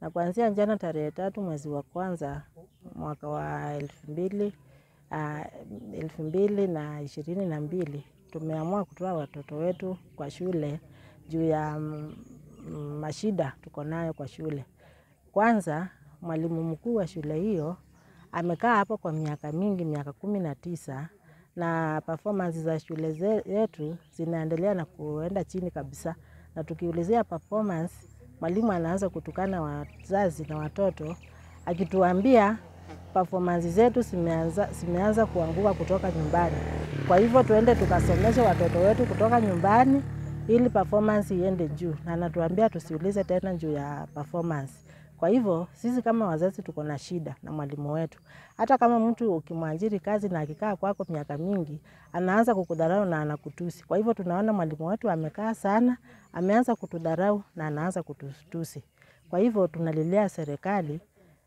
na kuanzia jana tarehe tatu mwezi wa kwanza mwaka wa elfu mbili uh, elfu mbili na ishirini na mbili tumeamua kutoa watoto wetu kwa shule juu ya mm, mashida tuko nayo kwa shule. Kwanza mwalimu mkuu wa shule hiyo amekaa hapo kwa miaka mingi, miaka kumi na tisa na performance za shule zetu zinaendelea na kuenda chini kabisa, na tukiulizia performance, mwalimu anaanza kutukana wazazi na watoto akituambia performance zetu zimeanza, zimeanza kuanguka kutoka nyumbani. Kwa hivyo tuende tukasomeshe watoto wetu kutoka nyumbani ili performance iende juu, na anatuambia tusiulize tena juu ya performance. Kwa hivyo sisi kama wazazi tuko na shida na mwalimu wetu. Hata kama mtu ukimwajiri kazi na akikaa kwako miaka mingi, anaanza kukudharau na anakutusi. Kwa hivyo tunaona mwalimu wetu amekaa sana, ameanza kutudharau na anaanza kututusi. Kwa hivyo tunalilia serikali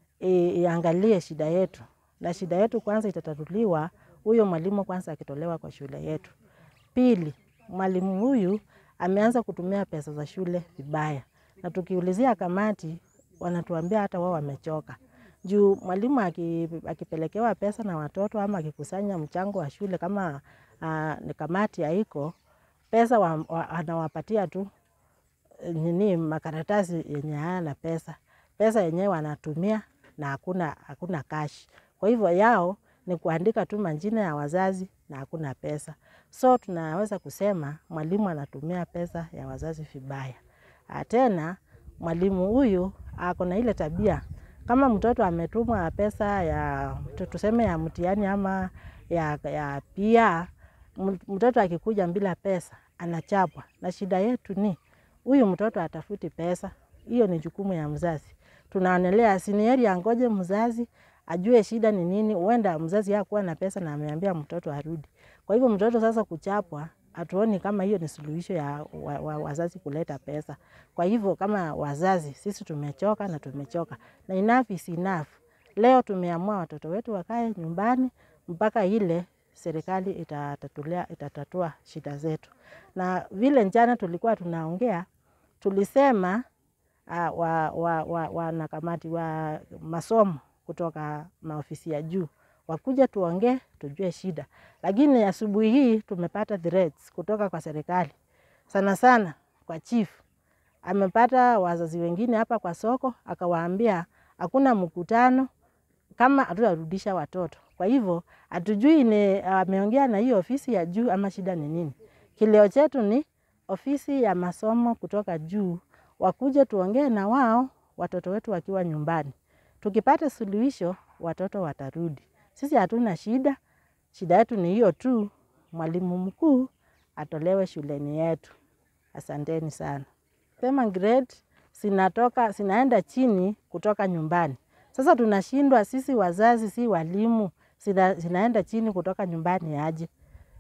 i- iangalie shida yetu, na shida yetu kwanza itatatuliwa huyo mwalimu kwanza akitolewa kwa shule yetu. Pili, mwalimu huyu ameanza kutumia pesa za shule vibaya, na tukiulizia kamati wanatuambia hata wao wamechoka juu mwalimu aki- akipelekewa pesa na watoto ama akikusanya mchango wa shule kama uh, ni kamati haiko pesa wa, wa, anawapatia tu eh, nini makaratasi yenye hayana pesa. Pesa yenyewe wanatumia na hakuna, hakuna cash. Kwa hivyo yao ni kuandika tu majina ya wazazi na hakuna pesa. So tunaweza kusema mwalimu anatumia pesa ya wazazi vibaya. Ah, Tena mwalimu huyu ako na ile tabia kama mtoto ametumwa pesa ya tu- tuseme ya mtihani ama ya, ya pia mtoto akikuja bila pesa anachapwa, na shida yetu ni huyu mtoto atafuti pesa. Hiyo ni jukumu ya mzazi. Tunaonelea sinieri angoje mzazi ajue shida ni nini. Huenda mzazi hakuwa na pesa na ameambia mtoto arudi. Kwa hivyo mtoto sasa kuchapwa, hatuoni kama hiyo ni suluhisho ya wa, wa, wazazi kuleta pesa. Kwa hivyo kama wazazi sisi tumechoka na tumechoka, na enough is enough. Leo tumeamua watoto wetu wakae nyumbani mpaka ile serikali itatatulia, itatatua shida zetu. Na vile jana tulikuwa tunaongea, tulisema uh, wa, wa, wa, wanakamati wa masomo kutoka maofisi ya juu wakuja tuongee, tujue shida. Lakini asubuhi hii tumepata threats kutoka kwa serikali, sana sana kwa chief amepata wazazi wengine hapa kwa soko, akawaambia hakuna mkutano kama hatutarudisha watoto. Kwa hivyo hatujui ni ameongea na hiyo ofisi ya juu ama shida ni nini. Kilio chetu ni ofisi ya masomo kutoka juu wakuje tuongee na wao, watoto wetu wakiwa nyumbani. Tukipata suluhisho, watoto watarudi. Sisi hatuna shida, shida yetu ni hiyo tu, mwalimu mkuu atolewe shuleni yetu. Asanteni sana. Sema grade zinatoka zinaenda chini kutoka nyumbani. Sasa tunashindwa sisi wazazi, si walimu, zina, zinaenda chini kutoka nyumbani aje?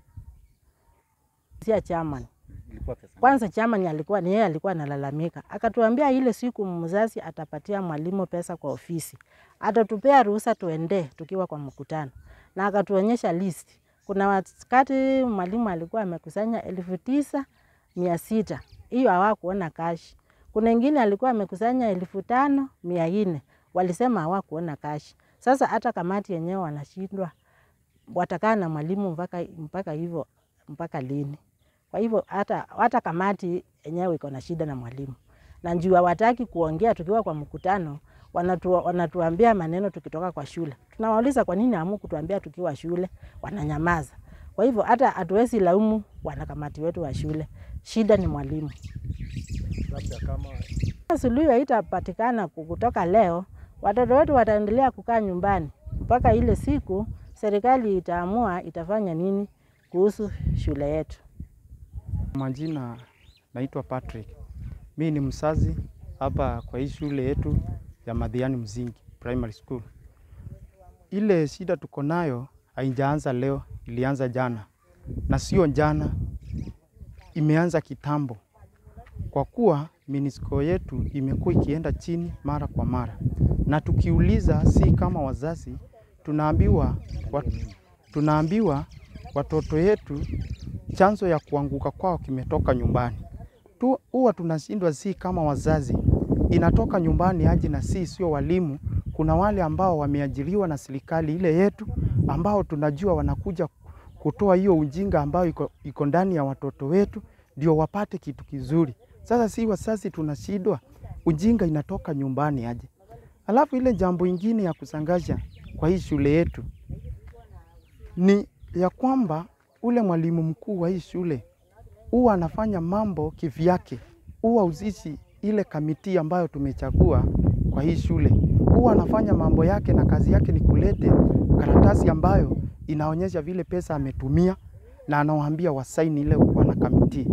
Sia chairman Ilikuwa pesa. kwanza chairman alikuwa ni yeye alikuwa analalamika, akatuambia ile siku mzazi atapatia mwalimu pesa kwa ofisi, atatupea ruhusa tuende tukiwa kwa mkutano, na akatuonyesha list. Kuna wakati mwalimu alikuwa amekusanya elfu tisa mia sita hiyo hawakuona kashi. Kuna ingine alikuwa amekusanya elfu tano mia nne walisema hawakuona kashi. Sasa hata kamati yenyewe wanashindwa watakaa na mwalimu mpaka mpaka hivyo mpaka lini? Kwa hivyo hata, hata kamati yenyewe iko na shida na mwalimu, na njuu hawataki kuongea tukiwa kwa mkutano, wanatu, wanatuambia maneno tukitoka kwa shule. Tunawauliza kwa nini hamu kutuambia tukiwa shule, wananyamaza. Kwa hivyo hata hatuwezi laumu wanakamati wetu wa shule, shida ni mwalimu. Labda kama Suluhu haitapatikana kutoka leo, watoto wetu wataendelea kukaa nyumbani mpaka ile siku serikali itaamua itafanya nini kuhusu shule yetu. Majina naitwa Patrick. Mi ni msazi hapa kwa hii shule yetu ya Madhiani Mzingi Primary School. Ile shida tuko nayo haijaanza leo, ilianza jana, na sio jana, imeanza kitambo, kwa kuwa minisko yetu imekuwa ikienda chini mara kwa mara, na tukiuliza, si kama wazazi tunaambiwa, wat, tunaambiwa watoto yetu chanzo ya kuanguka kwao kimetoka nyumbani tu. Huwa tunashindwa, si kama wazazi inatoka nyumbani aje, na si sio walimu. Kuna wale ambao wameajiriwa na serikali ile yetu, ambao tunajua wanakuja kutoa hiyo ujinga ambayo iko, iko ndani ya watoto wetu, ndio wapate kitu kizuri. Sasa si wasasi tunashindwa, ujinga inatoka nyumbani aje. Alafu ile jambo ingine ya kusangaja kwa hii shule yetu ni ya kwamba ule mwalimu mkuu wa hii shule huwa anafanya mambo kivyake, huwa uzishi ile kamiti ambayo tumechagua kwa hii shule, huwa anafanya mambo yake na kazi yake ni kulete karatasi ambayo inaonyesha vile pesa ametumia na anawaambia wasaini ile wana kamiti.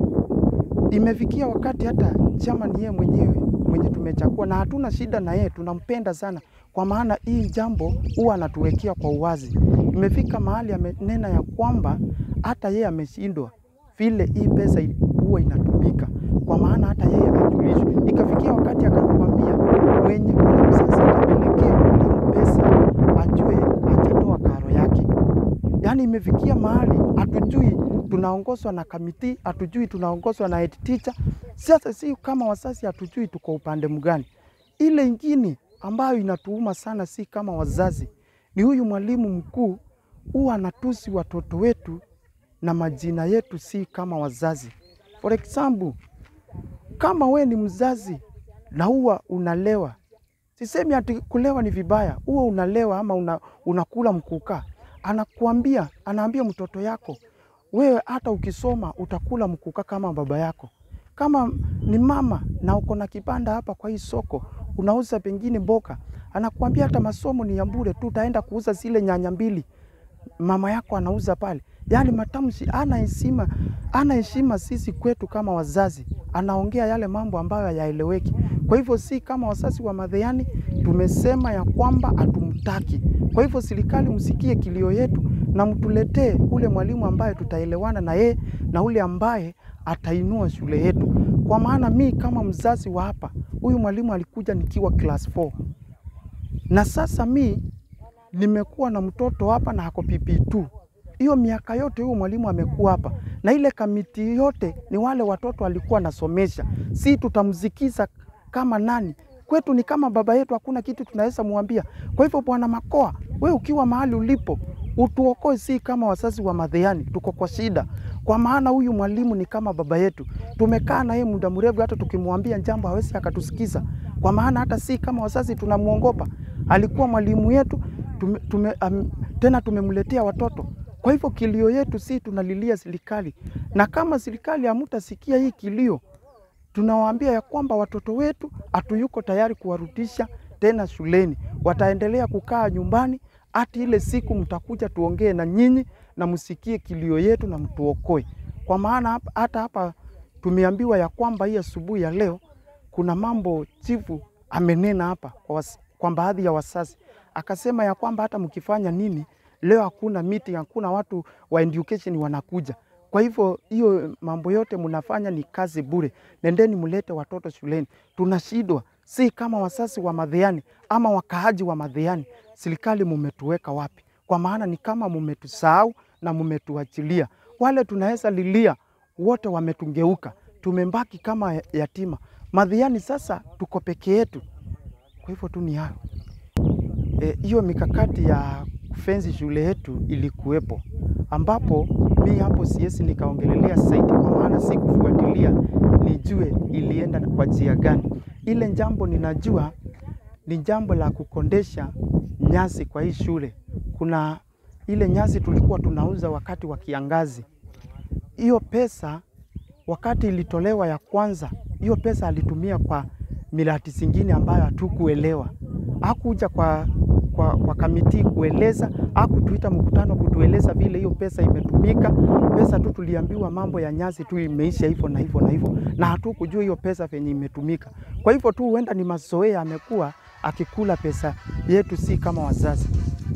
Imefikia wakati hata chama ni yeye mwenyewe mwenye tumechagua, na hatuna shida na yeye, tunampenda sana, kwa maana hii jambo huwa anatuwekea kwa uwazi. Imefika mahali amenena ya kwamba hata yeye ameshindwa vile hii pesa i- huwa inatumika, kwa maana hata yeye hajulishwi. Ikafikia wakati akatuambia mwenye ule mzazi atapelekea mwalimu pesa ajue hajatoa karo yake. Yaani imefikia mahali hatujui tunaongozwa na kamiti, hatujui tunaongozwa na head teacher. Sasa si kama wasasi hatujui tuko upande mgani. Ile ingine ambayo inatuuma sana, si kama wazazi, ni huyu mwalimu mkuu huwa anatusi watoto wetu na majina yetu, si kama wazazi. For example, kama we ni mzazi na huwa unalewa, sisemi ati kulewa ni vibaya, huwa unalewa ama una, unakula mkuka, anakuambia anaambia mtoto yako wewe hata ukisoma utakula mkuka kama baba yako. Kama ni mama na uko na kibanda hapa kwa hii soko unauza pengine mboga, anakuambia hata masomo ni ya bure tu, utaenda kuuza zile nyanya mbili mama yako anauza pale. Yaani matamshi, ana heshima, ana heshima sisi kwetu kama wazazi, anaongea yale mambo ambayo hayaeleweki. Kwa hivyo si kama wazazi wa Madheani tumesema ya kwamba hatumtaki. Kwa hivyo serikali, msikie kilio yetu na mtuletee ule mwalimu ambaye tutaelewana na yeye na ule ambaye atainua shule yetu, kwa maana mi kama mzazi wa hapa, huyu mwalimu alikuja nikiwa class 4 na sasa mi nimekuwa na mtoto hapa na ako PP2. Hiyo miaka yote huyo mwalimu amekuwa hapa, na ile kamiti yote ni wale watoto alikuwa anasomesha. Si tutamzikiza kama nani? Kwetu ni kama baba yetu, hakuna kitu tunaweza mwambia. Kwa hivyo, Bwana Makoa, we ukiwa mahali ulipo utuokoe, si kama wazazi wa Madheani, tuko kwa shida, kwa maana huyu mwalimu ni kama baba yetu. Tumekaa na yeye muda mrefu, hata tukimwambia jambo hawezi akatusikiza, kwa maana hata si kama wazazi tunamwongopa. Alikuwa mwalimu yetu tume, tume, um, tena tumemletea watoto. Kwa hivyo kilio yetu si tunalilia serikali, na kama serikali hamtasikia hii kilio, tunawaambia ya kwamba watoto wetu hatuyuko tayari kuwarudisha tena shuleni, wataendelea kukaa nyumbani hati ile siku mtakuja tuongee na nyinyi na msikie kilio yetu na mtuokoe, kwa maana hapa- hata hapa tumeambiwa ya kwamba hii asubuhi ya leo kuna mambo chifu amenena hapa kwa, was, kwa baadhi ya wasasi akasema ya kwamba hata mkifanya nini leo hakuna meeting, hakuna watu wa education wanakuja. Kwa hivyo hiyo mambo yote mnafanya ni kazi bure, nendeni mlete watoto shuleni. Tunashindwa, si kama wasasi wa Madheani ama wakaaji wa Madheani. Serikali mumetuweka wapi? Kwa maana ni kama mumetusahau na mumetuachilia. Wale tunaweza lilia wote wametungeuka, tumembaki kama yatima. Madheani sasa tuko peke yetu. Kwa hivyo tu ni hayo hiyo e, mikakati ya kufenzi shule yetu ilikuwepo, ambapo mi hapo siwezi nikaongelelea zaidi, kwa maana si kufuatilia nijue ilienda kwa njia gani. Ile jambo ninajua ni jambo la kukondesha nyasi kwa hii shule. Kuna ile nyasi tulikuwa tunauza wakati wa kiangazi, hiyo pesa wakati ilitolewa ya kwanza, hiyo pesa alitumia kwa miradi zingine ambayo hatukuelewa. Hakuja kwa, kwa, kwa kamiti kueleza, hakutuita mkutano kutueleza vile hiyo pesa imetumika. Pesa tu tuliambiwa mambo ya nyasi tu imeisha hivyo na hivyo na hivyo, na hatukujua hiyo pesa venye imetumika. Kwa hivyo tu huenda ni mazoea amekuwa akikula pesa yetu, si kama wazazi.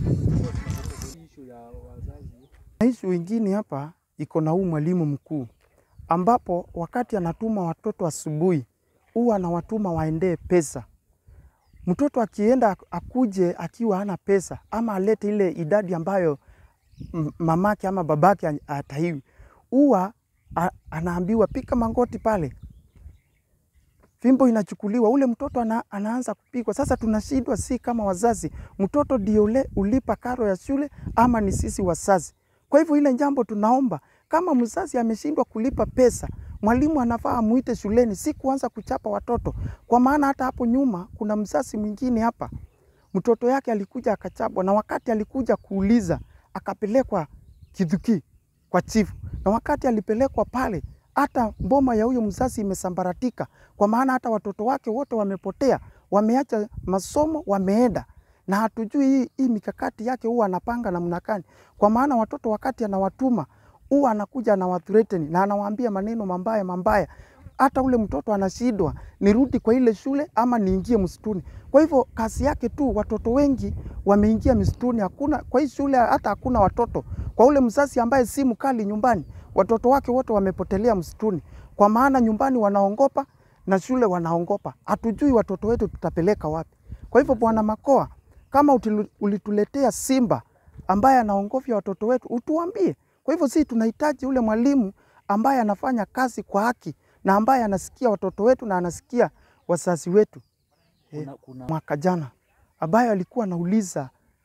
Issue ya wazazi Na Ishu ingine hapa iko na huu mwalimu mkuu, ambapo wakati anatuma watoto asubuhi huwa anawatuma waendee pesa. Mtoto akienda akuje akiwa hana pesa ama alete ile idadi ambayo m- mamake ama babake ataiwi, huwa a- anaambiwa pika mangoti pale, fimbo inachukuliwa, ule mtoto ana, anaanza kupigwa. Sasa tunashindwa, si kama wazazi, mtoto ndio ule ulipa karo ya shule ama ni sisi wazazi? Kwa hivyo ile jambo tunaomba, kama mzazi ameshindwa kulipa pesa, mwalimu anafaa amuite shuleni, si kuanza kuchapa watoto, kwa maana hata hapo nyuma kuna mzazi mwingine hapa mtoto yake alikuja akachapwa, na wakati alikuja kuuliza akapelekwa Kithuki kwa chifu, na wakati alipelekwa pale, hata mboma ya huyo mzazi imesambaratika, kwa maana hata watoto wake wote wamepotea, wameacha masomo, wameenda na hatujui hii, hii mikakati yake huwa anapanga namna gani, kwa maana watoto wakati anawatuma huwa anakuja anawathreaten na anawaambia maneno mambaya mambaya hata ule mtoto anashindwa nirudi kwa ile shule ama niingie msituni. Kwa hivyo kazi yake tu, watoto wengi wameingia msituni, hakuna kwa hii shule, hata hakuna watoto. Kwa ule mzazi ambaye si mkali nyumbani, watoto wake wote wamepotelea msituni, kwa maana nyumbani wanaongopa na shule wanaongopa. Hatujui watoto wetu tutapeleka wapi. Kwa hivyo, Bwana Makoa, kama utilu- ulituletea simba ambaye anaongofya watoto wetu, utuambie. Kwa hivyo, sisi tunahitaji ule mwalimu ambaye anafanya kazi kwa haki na ambaye anasikia watoto wetu na anasikia wazazi wetu. Kuna, kuna, Mwaka jana ambaye alikuwa anauliza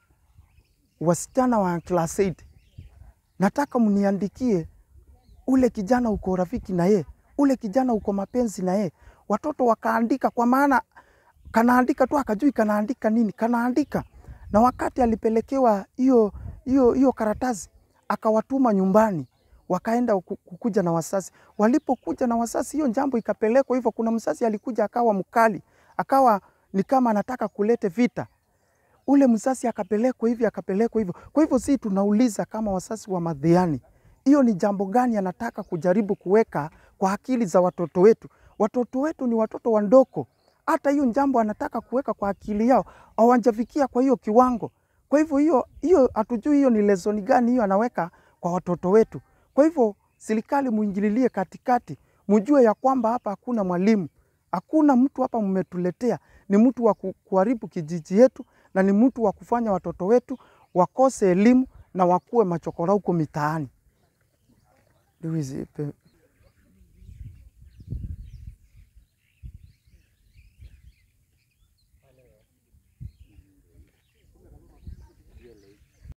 wasichana wa class 8, nataka mniandikie ule kijana uko rafiki na ye, ule kijana uko mapenzi na ye. Watoto wakaandika, kwa maana kanaandika tu, akajui kanaandika nini, kanaandika. Na wakati alipelekewa hiyo hiyo hiyo karatasi, akawatuma nyumbani, wakaenda ku- kukuja na wasasi. Walipokuja na wasasi, hiyo jambo ikapelekwa hivyo. Kuna msasi alikuja akawa mkali, akawa ni kama anataka kulete vita ule msasi akapelekwa hivi akapelekwa hivyo. Kwa hivyo si tunauliza kama wasasi wa Madhiani, hiyo ni jambo gani anataka kujaribu kuweka kwa akili za watoto wetu? Watoto wetu ni watoto wandogo, hata hiyo jambo anataka kuweka kwa akili yao hawajafikia kwa hiyo kiwango. Kwa hivyo hiyo hiyo hatujui hiyo ni lesson gani hiyo anaweka kwa watoto wetu. Kwa hivyo serikali muingililie katikati, mjue ya kwamba hapa hakuna mwalimu, hakuna mtu hapa mmetuletea, ni mtu wa ku- kuharibu kijiji yetu na ni mtu wa kufanya watoto wetu wakose elimu na wakuwe machokora huko mitaani. Lewis, pe-